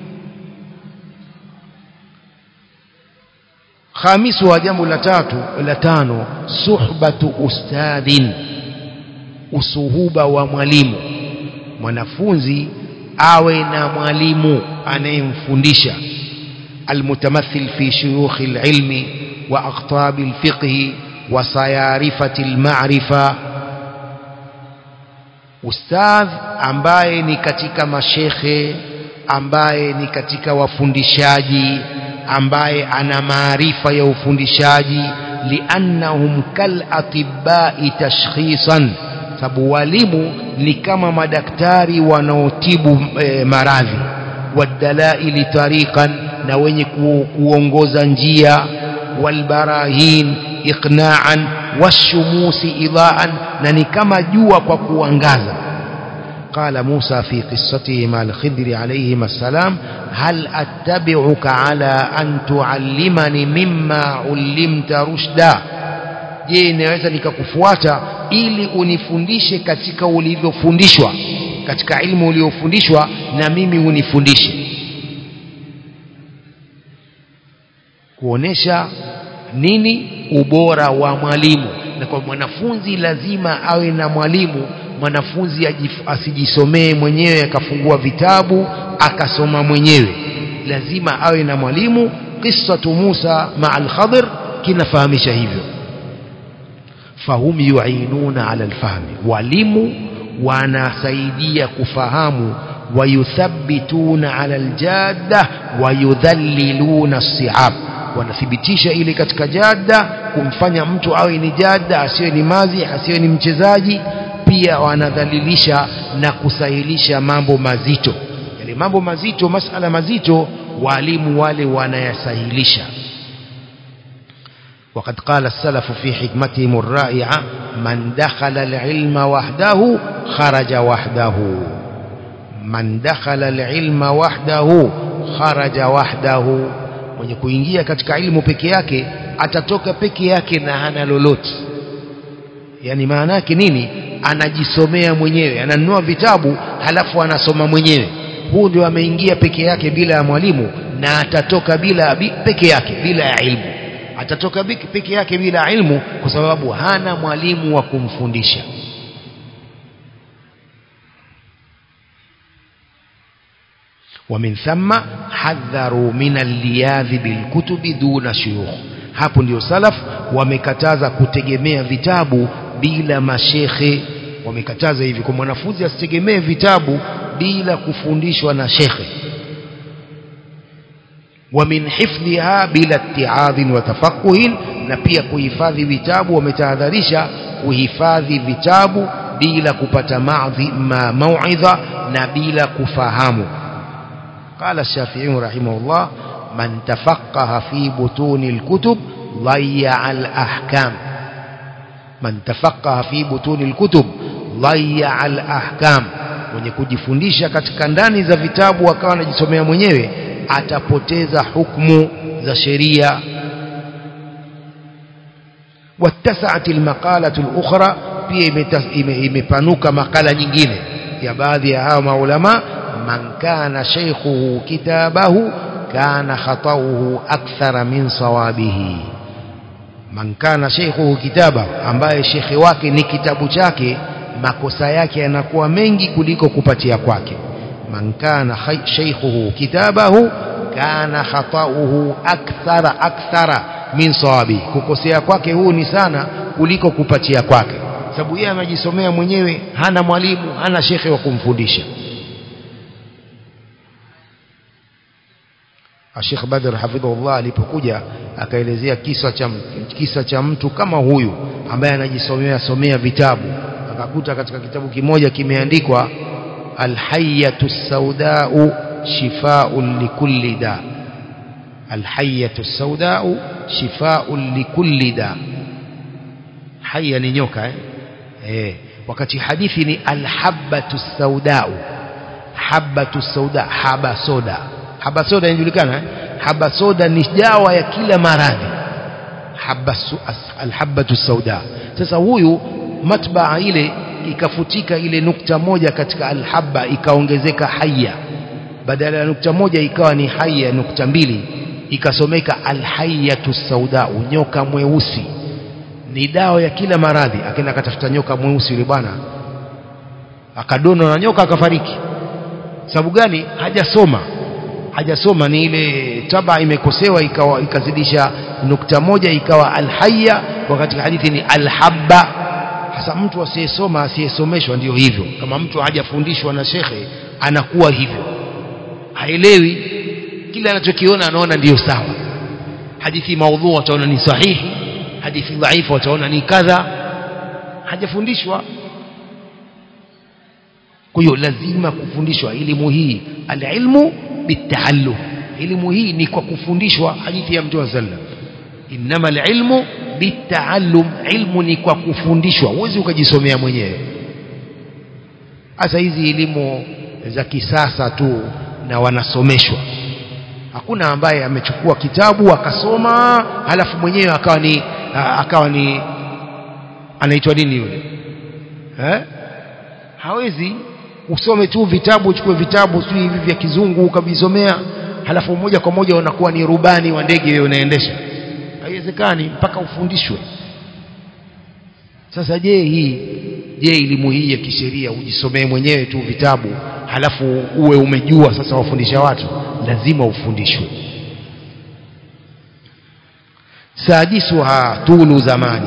khamisu wa jambo la tatu la tano suhbatu ustadhin usuhuba wa mwalimu mwanafunzi awe na mwalimu anayemfundisha المتمثل في شيوخ العلم وأقطاب الفقه وصيارفة المعرفة ustadh ambaye ni katika mashekhe ambaye ni katika wafundishaji ambaye ana maarifa ya ufundishaji liannahum kal atibai tashkhisan sababu walimu ni kama madaktari wanaotibu e, maradhi wadalaili tariqan na wenye ku, kuongoza njia walbarahin iqna'an washumusi idaan na ni kama jua kwa kuangaza قال موسى في قصته مع الخضر عليهما السلام هل أتبعك على أن تعلمني مما علمت رشدا je naweza nikakufuata ili unifundishe katika ulivyofundishwa katika ilmu uliofundishwa na mimi unifundishe kuonesha nini ubora wa mwalimu na kwa mwanafunzi lazima awe na mwalimu mwanafunzi asijisomee mwenyewe akafungua vitabu akasoma mwenyewe lazima awe na mwalimu qissatu Musa maa al-Khadir kinafahamisha hivyo fahum yuinuna ala alfahmi walimu wanasaidia kufahamu wayuthabbituna ala aljadda wayudhalliluna as-si'ab wanathibitisha ile katika jada kumfanya mtu awe ni jada asiwe ni mazi asiwe ni mchezaji pia wanadhalilisha na kusahilisha mambo mazito yale mambo mazito masala mazito walimu wale wanayasahilisha وقد قال السلف في حكمتهم الرائعة من دخل العلم وحده خرج وحده من دخل العلم وحده خرج وحده mwenye kuingia katika ilmu peke yake atatoka peke yake na hana lolote yani maana yake nini anajisomea mwenyewe ananunua vitabu halafu anasoma mwenyewe huu ndio ameingia peke yake bila ya mwalimu na atatoka bila peke yake bila ya ilmu atatoka peke yake bila ilmu kwa sababu hana mwalimu wa kumfundisha ومن ثم حذروا من اللياذ بالكتب دون شيوخ hapo ndio salaf wamekataza kutegemea vitabu bila mashekhe wamekataza hivi kwa mwanafunzi asitegemee vitabu bila kufundishwa na shekhe wa min hifdhiha bila ittiadhin wa tafaqquhin na pia kuhifadhi vitabu wametahadharisha kuhifadhi vitabu bila kupata maadhi ma mauidha na bila kufahamu قال الشافعي رحمه الله من تفقه في بطون الكتب ضيع الأحكام من تفقه في بطون الكتب ضيع الأحكام mwenye kujifundisha katika ndani za vitabu akawa anajisomea mwenyewe atapoteza hukumu za sheria واتسعت المقالة الأخرى pia imepanuka makala nyingine ya baadhi ya hao maulama man kana shaykhuhu kitabahu kana khatauhu akthara min sawabihi man kana shaykhuhu kitaba ambaye shekhe wake ni kitabu chake makosa yake yanakuwa mengi kuliko kupatia kwake man kana shaykhuhu kitabahu kana khatauhu akthara akthara min sawabi kukosea kwake huu ni sana kuliko kupatia kwake sababu yeye anajisomea mwenyewe hana mwalimu hana shekhe wa kumfundisha Sheikh Badr hafidhullah alipokuja akaelezea kisa cha kisa cha mtu kama huyu ambaye anajisomea somea vitabu akakuta katika kitabu kimoja kimeandikwa alhayyatu saudau shifaa'un likulli da alhayyatu saudau shifaa'un likulli da haya ni nyoka eh? Eh, wakati hadithi ni alhabatu saudau habatu sauda haba soda haba soda inajulikana eh? haba soda ni dawa ya kila maradhi alhabatu sauda sasa huyu matbaa ile ikafutika ile nukta moja katika alhabba ikaongezeka haya badala ya nukta moja ikawa ni haya nukta mbili ikasomeka alhayatu sauda nyoka mweusi ni dawa ya kila maradhi akaenda akatafuta nyoka mweusi yule bwana akadonwa na nyoka akafariki sababu gani hajasoma hajasoma ni ile taba imekosewa ikawa ikazidisha nukta moja ikawa alhayya wakati hadithi ni alhabba hasa mtu asiyesoma asiyesomeshwa ndio hivyo kama mtu hajafundishwa na shekhe anakuwa hivyo haelewi kila anachokiona anaona ndiyo sawa hadithi maudhu ataona ni sahihi hadithi dhaifu ataona ni kadha hajafundishwa kwa hiyo lazima kufundishwa elimu hii alilmu bitaallum elimu hii ni kwa kufundishwa hadithi ya mtume sallam innama alilmu bitaallum ilmu ni kwa kufundishwa huwezi ukajisomea mwenyewe hasa hizi elimu za kisasa tu na wanasomeshwa hakuna ambaye amechukua kitabu akasoma halafu mwenyewe akawa ni akawa ni anaitwa nini yule eh hawezi usome tu vitabu uchukue vitabu si hivi vya kizungu ukavisomea halafu moja kwa moja unakuwa ni rubani wa ndege wewe unaendesha haiwezekani mpaka ufundishwe sasa je hii je elimu hii ya kisheria ujisomee mwenyewe tu vitabu halafu uwe umejua sasa wafundisha watu lazima ufundishwe sadisuha tulu zamani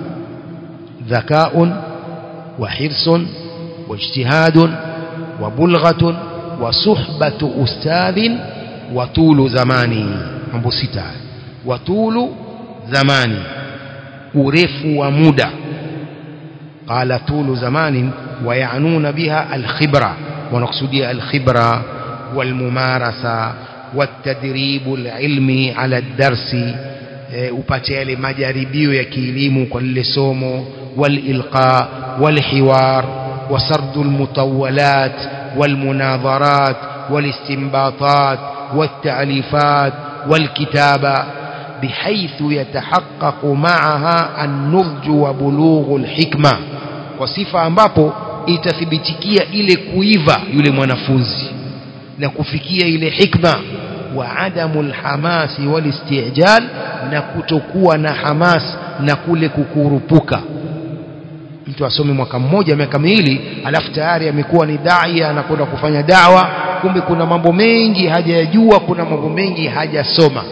ذكاء وحرص واجتهاد وبلغة وصحبة أستاذ وطول زماني mambo sita watulu zamani urefu wa muda qala tulu zamanin wayanuna biha alkhibra wanakusudia alkhibra walmumarasa والتدريب العلمي على الدرس upate yale majaribio ya kielimu kwa lile somo walilqa walhiwar وسرد المطولات والمناظرات والاستنباطات والتأليفات والكتابة بحيث يتحقق معها النضج وبلوغ الحكمة وصفة ambapo itathibitikia ile kuiva yule mwanafunzi na kufikia ile hikma wa adamu lhamasi walistijal na kutokuwa na hamas na kule kukurupuka mtu asome mwaka mmoja miaka miwili alafu tayari amekuwa ni daia anakwenda kufanya dawa kumbe kuna mambo mengi hajayajua kuna mambo mengi hajasoma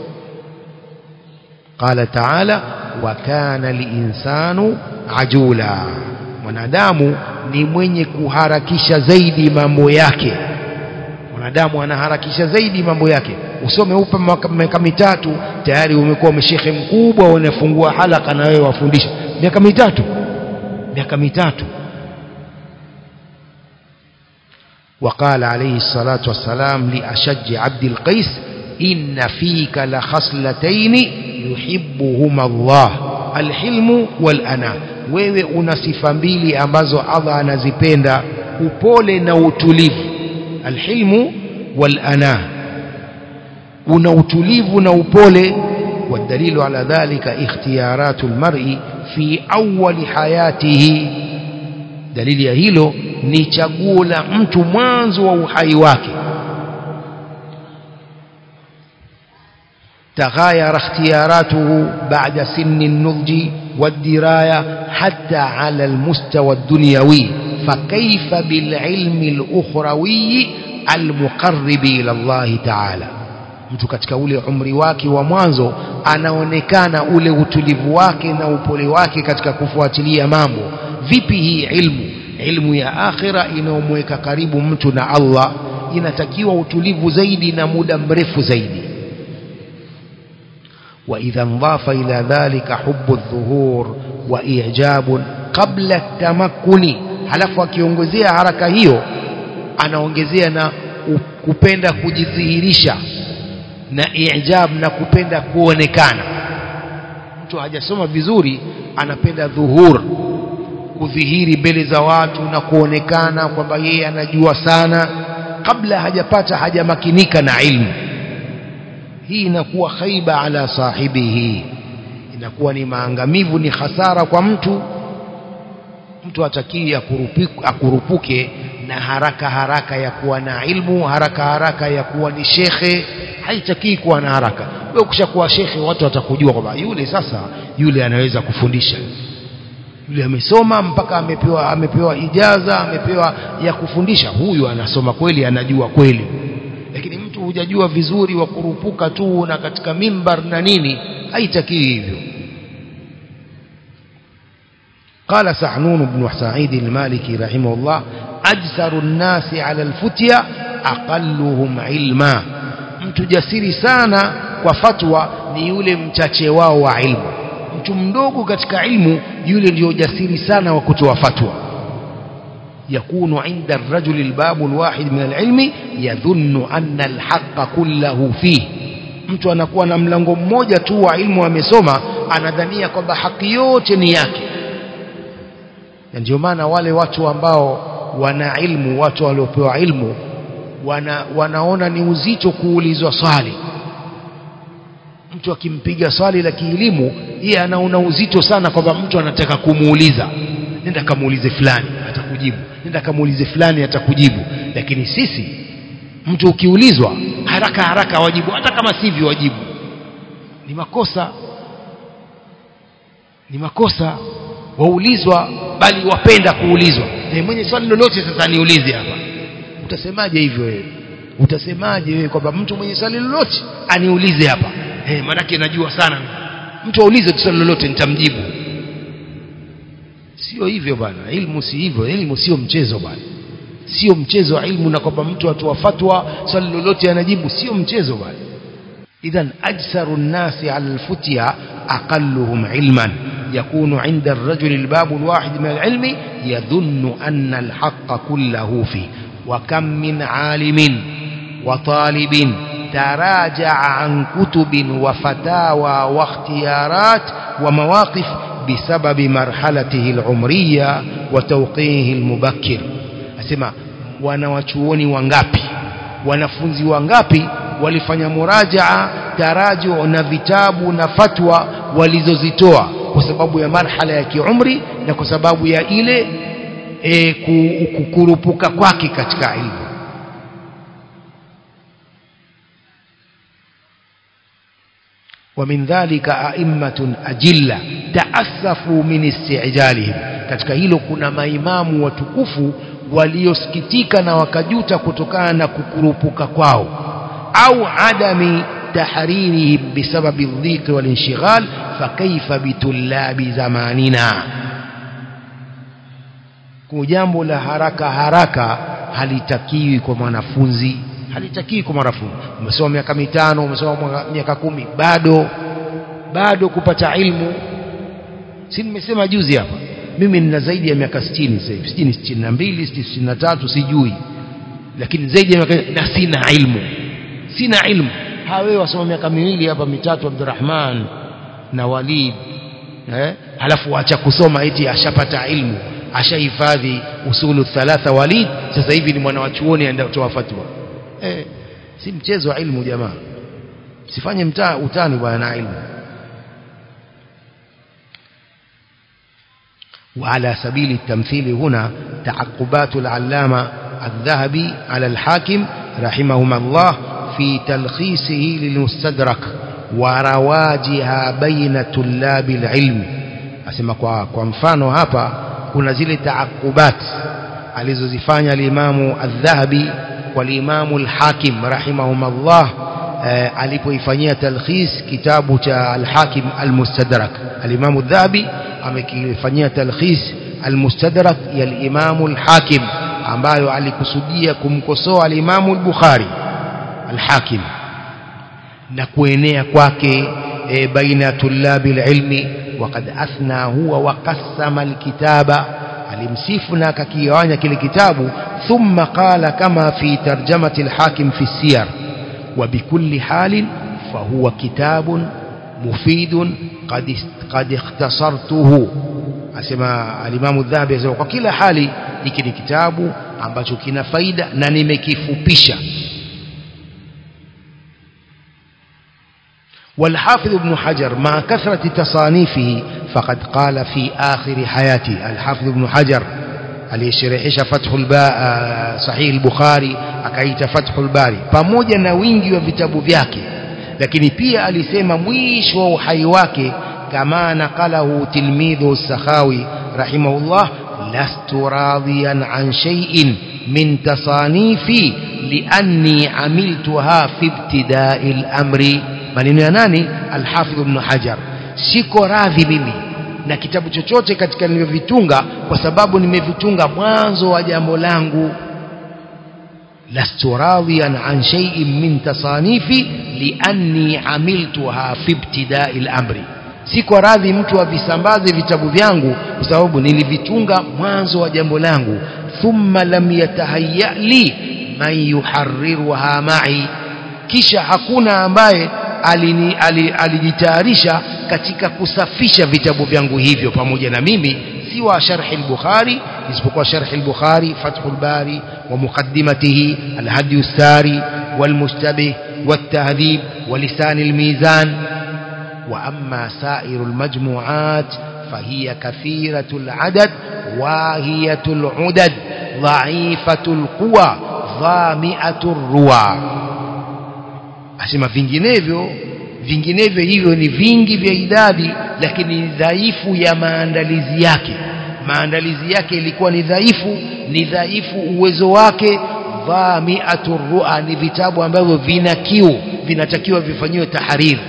qala taala wa kana linsanu ajula mwanadamu ni mwenye kuharakisha zaidi mambo yake mwanadamu anaharakisha zaidi mambo yake usome upe miaka mitatu tayari umekuwa mshekhe mkubwa unafungua halaka na wewe wafundisha miaka mitatu miaka mitatu وقال عليه الصلاة والسلام لأشج عبد القيس إن فيك لخصلتين يحبهما الله الحلم والأنا wewe una sifa mbili ambazo Allah anazipenda upole na utulivu alhilmu walana una utulivu na upole والدليل على ذلك اختيارات المرء في أول حياته dalili ya hilo ni chaguo la mtu mwanzo wa uhai wake تغاير اختياراته بعد سن النضج والدراية حتى على المستوى الدنيوي فكيف بالعلم الأخروي المقرب إلى الله تعالى mtu katika ule umri wake wa mwanzo anaonekana ule utulivu wake na upole wake katika kufuatilia mambo vipi hii ilmu ilmu ya akhira inayomweka karibu mtu na Allah inatakiwa utulivu zaidi na muda mrefu zaidi وإذا انضاف إلى ذلك حب الظهور وإعجاب قبل التمكن halafu akiongezea haraka hiyo anaongezea na kupenda kujidhihirisha na ijab na kupenda kuonekana mtu hajasoma vizuri anapenda dhuhur kudhihiri mbele za watu na kuonekana kwamba yeye anajua sana kabla hajapata hajamakinika na ilmu hii inakuwa khaiba ala sahibihi inakuwa ni maangamivu ni hasara kwa mtu mtu atakii akurupuke na haraka haraka ya kuwa na ilmu haraka haraka ya kuwa ni shekhe haitakii kuwa na haraka wewe ukishakuwa shekhe watu watakujua kwamba yule sasa yule anaweza kufundisha yule amesoma mpaka amepewa amepewa ijaza amepewa ya kufundisha huyu anasoma kweli anajua kweli lakini mtu hujajua vizuri wa kurupuka tu na katika mimbar na nini haitakii hivyo قال سعنون بن سعيد المالكي رحمه الله أجسر الناس على الفتية أقلهم علما mtu jasiri sana kwa fatwa ni yule mchache wao wa ilmu mtu mdogo katika ilmu yule ndio jasiri sana wa kutoa fatwa يكون عند الرجل الباب الواحد من العلم يظن أن الحق كله فيه mtu anakuwa na mlango mmoja tu wa ilmu amesoma anadhania kwamba haki yote ni yake na ndio maana wale watu ambao wana ilmu watu waliopewa ilmu wana, wanaona ni uzito kuulizwa swali mtu akimpiga swali la kielimu yeye anaona uzito sana kwamba mtu anataka kumuuliza nenda kamuulize fulani atakujibu nenda kamuulize fulani atakujibu lakini sisi mtu ukiulizwa haraka haraka wajibu hata kama sivyo wajibu ni makosa ni makosa waulizwa bali wapenda kuulizwa e, mwenye swali lolote sasa niulize hapa utasemaje hivyo wewe utasemaje wewe kwamba mtu mwenye swali lolote aniulize hapa eh maanake najua sana mtu aulize swali lolote nitamjibu sio hivyo bwana ilmu si hivyo ilmu sio mchezo bwana sio mchezo wa ilmu na kwamba mtu atoa fatwa swali lolote anajibu sio mchezo bwana idhan ajsaru nnasi ala alfutya aqalluhum ilman يكون عند الرجل الباب الواحد من العلم يظن أن الحق كله فيه وكم من عالم وطالب تراجع عن كتب وفتاوى واختيارات ومواقف بسبب مرحلته العمرية وتوقيه المبكر أسمع wanawachuoni wangapi wanafunzi wangapi walifanya murajaa taraju na vitabu na fatwa walizozitoa kwa sababu ya marhala ya kiumri na kwa sababu ya ile e, kukurupuka kwake katika ilmu ومن ذلك أئمة أجلة تأسفوا من استعجالهم katika hilo kuna maimamu watukufu waliosikitika na wakajuta kutokana na kukurupuka kwao au adami tahririhim bisababi dhiki walinshghal fakaifa bitulabi zamanina kwa jambo la haraka haraka halitakiwi kwa mwanafunzi halitakiwi kwa mwanafunzi umesoma miaka mitano umesoma miaka kumi bado bado kupata ilmu si nimesema juzi hapa mimi nina zaidi ya miaka 60 sasa hivi 60 62 63 sijui lakini zaidi ya na sina ilmu sina ilmu hawe wasoma miaka miwili hapa mitatu Abdurrahman na Walid eh halafu acha kusoma eti ashapata ilmu ashahifadhi usulu thalatha Walid sasa hivi ni mwana wa chuoni aenda kutoa fatwa eh si mchezo wa ilmu jamaa sifanye mtaa utani bwana na ilmu وعلى سبيل التمثيل هنا تعقبات العلامة الذهبي على الحاكم رحمهما الله في تلخيصه للمستدرك ورواجها بين طلاب العلم asema kwa kwa mfano hapa kuna zile taakubat alizozifanya limamu adh-dhahabi kwa limamu al-hakim rahimahumullah eh, alipoifanyia talkhis kitabu cha al-hakim al-mustadrak al-imamu adh-dhahabi amekifanyia talkhis al-mustadrak ya al-imamu al-hakim ambayo alikusudia kumkosoa al-imamu al-bukhari al-hakim na kuenea kwake e, baina tulabi ilmi وقد أثنى هو وقسم الكتاب alimsifu na akakigawanya kile kitabu thumma qala kama fi tarjamati alhakim fi siyar wa bikulli halin fahuwa kitabun mufidun qad qad ikhtasartuhu asema alimamu dhahabi asema kwa kila hali hiki ni kitabu ambacho kina faida na nimekifupisha والحافظ ابن حجر مع كثرة تصانيفه فقد قال في آخر حياته الحافظ ابن حجر aliyesherehesha Fathul ba Sahih al-Bukhari akaita Fathul Bari pamoja na wingi wa vitabu vyake lakini pia alisema mwisho wa uhai wake kama naqalahu tilmidhu Sakhawi rahimahullah lastu radiyan an shay'in min tasanifi lianni amiltuha fi ibtida'i al-amri maneno ya nani al-Hafidh ibn Hajar siko radhi mimi na kitabu chochote katika nilivyovitunga kwa sababu nimevitunga mwanzo wa jambo langu lastu radhiyan an shay'in min tasanifi lianni amiltuha fi ibtida'i al-amri siko radhi mtu avisambaze vitabu vyangu kwa sababu nilivitunga mwanzo wa jambo langu thumma lam yatahayya li man yuharriruha ma'i kisha hakuna ambaye alijitayarisha katika kusafisha vitabu vyangu hivyo pamoja na mimi si wa sharh al-Bukhari isipokuwa sharh al-Bukhari Fathul Bari wa muqaddimatihi al-Hadi as-Sari wal-Mushtabih wat-Tahdhib wa Lisan al-Mizan wa amma sa'ir al-majmu'at فهي كثيرة العدد واهية العدد ضعيفة القوى ضامئة الروى asema vinginevyo vinginevyo hivyo ni vingi vya idadi lakini ni dhaifu ya maandalizi yake maandalizi yake ilikuwa ni dhaifu ni dhaifu uwezo wake dhamiatu ru'a ni vitabu ambavyo vina kiu vinatakiwa vifanyiwe tahariri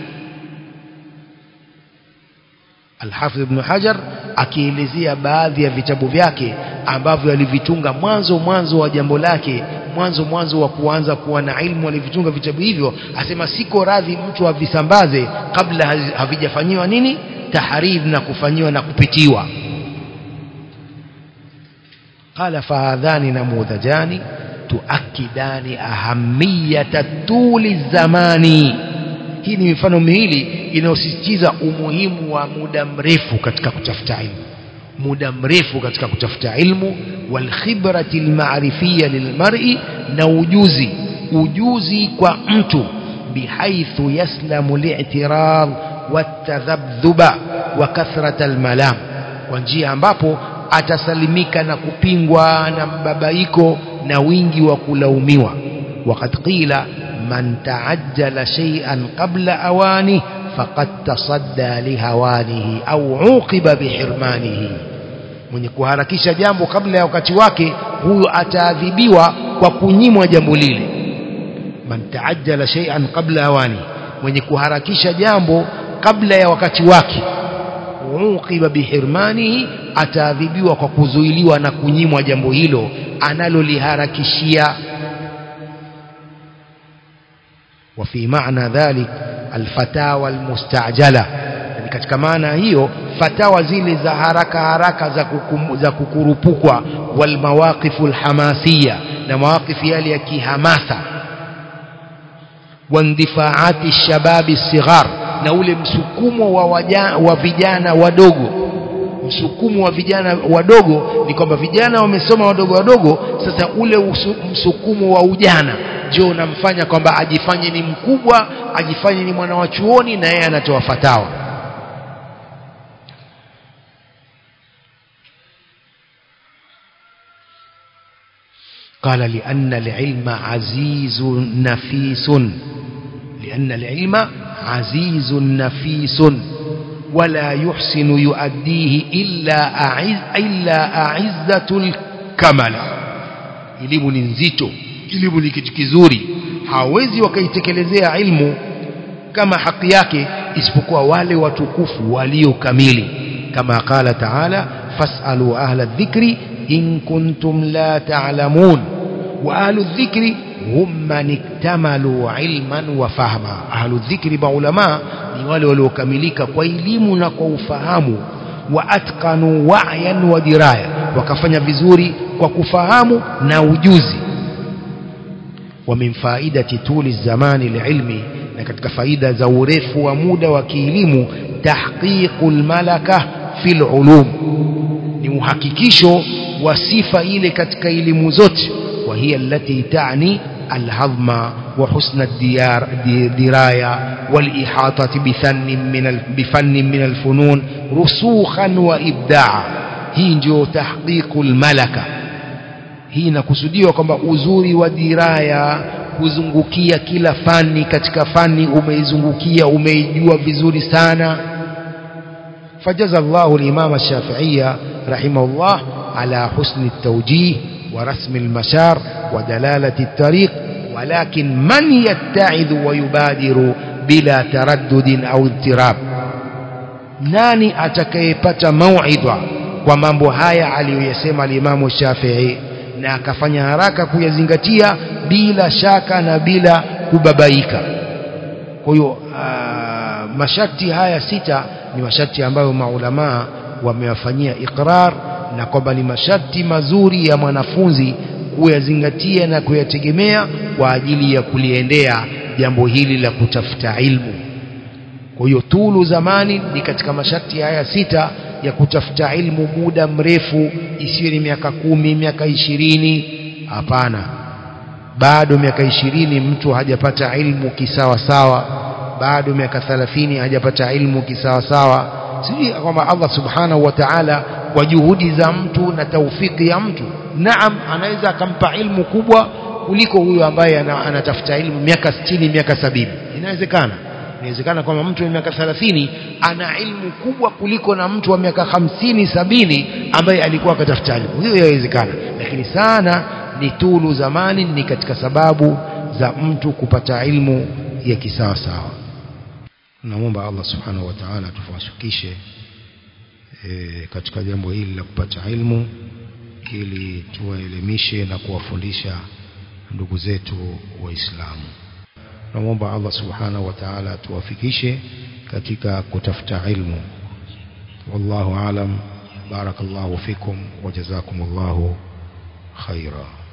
Al-Hafidh Ibn Hajar akielezea baadhi ya vitabu vyake ambavyo alivitunga mwanzo mwanzo wa jambo lake mwanzo mwanzo wa kuanza kuwa na ilmu alivitunga vitabu hivyo asema siko radhi mtu avisambaze kabla havijafanyiwa nini tahariri na kufanyiwa na kupitiwa قال فهذان نموذجان تؤكدان أهمية طول الزمان hii ni mifano miwili inayosisitiza umuhimu wa muda mrefu katika kutafuta ilmu muda mrefu katika kutafuta ilmu walkhibrati almarifiyya lilmar'i na ujuzi ujuzi kwa mtu bihaithu yaslamu li'tirad watadhabdhuba wa kathrat almalam kwa njia ambapo atasalimika na kupingwa na mbabaiko na wingi wa kulaumiwa وقد قيل من تعجل شيئا قبل أوانه فقد تصدى لهوانه أو عوقب بحرمانه mwenye kuharakisha jambo kabla ya wakati wake huyo ataadhibiwa kwa kunyimwa jambo lile man taajjala shay'an qabla awani mwenye kuharakisha jambo kabla ya wakati wake uqiba bihirmanihi ataadhibiwa kwa kuzuiliwa na kunyimwa jambo hilo analoliharakishia وفي معنى ذلك الفتاوى المستعجلة يعني katika maana hiyo fatawa zile za haraka haraka za, kukum, za kukurupukwa walmawaqifu alhamasiya na mawakifi yale ya kihamasa wandifaati shababi sighar na ule msukumo wa, waja, wa vijana wadogo msukumo wa vijana wadogo ni kwamba vijana wamesoma wadogo wadogo sasa ule usu, msukumo wa ujana ndio unamfanya kwamba ajifanye ni mkubwa ajifanye ni mwana wa chuoni na yeye anatoa fatawa قال لأن العلم عزيز نفيس لأن العلم عزيز نفيس ولا يحسن يؤديه إلا أعز إلا أعزة الكمل elimu ni nzito elimu ni kitu kizuri hawezi wakaitekelezea ilmu kama haki yake isipokuwa wale watukufu walio kamili kama qala taala fasalu ahla dhikri in kuntum la ta'lamun wa ahlu dhikri hum man iktamalu ilman wa fahma ahlu dhikri maulama ni wale waliokamilika kwa elimu na kwa ufahamu wa atqanu wa'yan wa diraya wakafanya vizuri kwa kufahamu na ujuzi wa min faidati tuli zamani liilmi na katika faida za urefu wa muda wa kielimu tahqiqul malaka fil ulum ni uhakikisho wa sifa ile katika elimu zote wa hiya allati ta'ni الهضم وحسن الديار دراية والإحاطة بفن من بفن من الفنون رسوخا وإبداعا hii ndio tahqiqu lmalaka hii inakusudiwa kwamba uzuri wa diraya kuzungukia kila fani katika fani umeizungukia umeijua vizuri sana fajaza llahu limama shafiiya rahimahullah ala husni ltawjih ورسم المسار ودلالة الطريق ولكن من يتعظ ويبادر بلا تردد أو اضطراب nani atakayepata mauidha kwa mambo haya aliyoyasema alimamu Shafii na akafanya haraka kuyazingatia bila shaka na bila kubabaika kwa hiyo masharti haya sita ni masharti ambayo maulamaa wamewafanyia iqrar na kwamba ni masharti mazuri ya mwanafunzi kuyazingatia na kuyategemea kwa ajili ya kuliendea jambo hili la kutafuta ilmu kwa hiyo tulu zamani ni katika masharti haya sita ya kutafuta ilmu muda mrefu isiwe ni miaka kumi miaka ishirini hapana bado miaka ishirini mtu hajapata ilmu kisawasawa bado miaka thalathini hajapata ilmu kisawasawa sijui kwamba Allah subhanahu wa ta'ala kwa juhudi za mtu na taufiki ya mtu naam anaweza akampa ilmu kubwa kuliko huyo ambaye anatafuta ilmu miaka 60 miaka sabini inawezekana inawezekana kwamba mtu wa miaka 30 ana ilmu kubwa kuliko na mtu wa miaka hamsini sabini ambaye alikuwa akatafuta ilmu hiyo inawezekana lakini sana ni tulu zamani ni katika sababu za mtu kupata ilmu ya kisawa sawa namwomba Allah subhanahu wa ta'ala tufawafikishe e, katika jambo hili la kupata ilmu ili tuwaelimishe na kuwafundisha ndugu zetu waislamu namwomba Allah subhanahu wa ta'ala tuwafikishe katika kutafuta ilmu wallahu alam barakallahu fikum wa jazakumullahu khaira